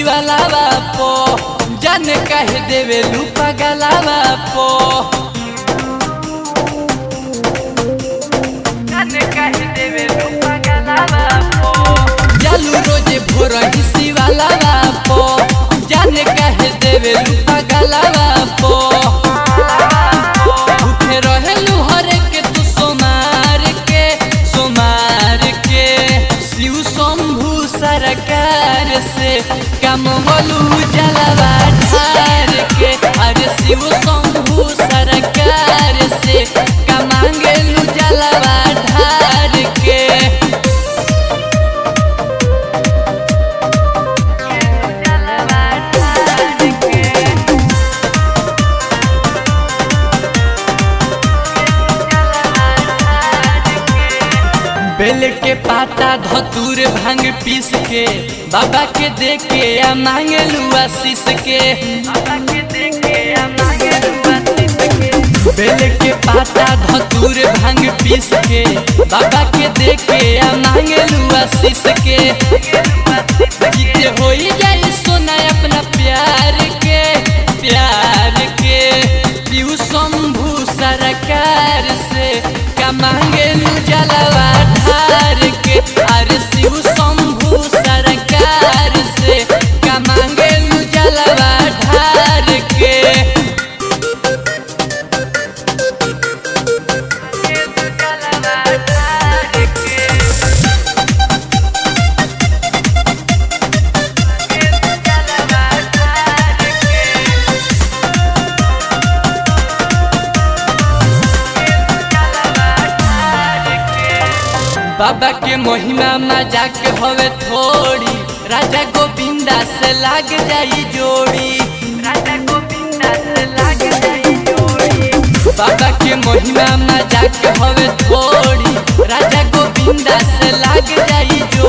शिवालावा पो जाने कहे देवे लूपा गलावा पो जाने कहे देवे लूपा गलावा पो जालू रोजे भोर ही शिवालावा पो जाने कहे देवे लूपा गलावा पो उठे रहेलू हरे के तू सोमार के सोमार के शिव शंभु सरकार से कम बोलू जलवा ढार के अरे शिव शंभु सरकार से कमांगेलू जलवा ढार के जलवा ढार के बेल के पाता धतूर भांग पीस के बाबा के दे के आ मांगलू आशीष के बेल के पाता धतूर भांग पीस के बाबा के दे के आ मांगलू आशीष के जीते हो जाई सोना अपना प्यार के प्यार के पीऊ शंभु सरकार से का मांगेलू जलवा ढार के अरे शिव शंभु सरकार से का मांगेलू जलवा ढार के जलवा ढार के बाबा के महिमा मजाक हवे थोड़ी राजा गोविंदा से लाग जाई जोड़ी राजा गोविंदा से लाग जाई जोड़ी बाबा के महिमा मजाक हवे थोड़ी राजा गोविंदा से लाग जाई जोड़ी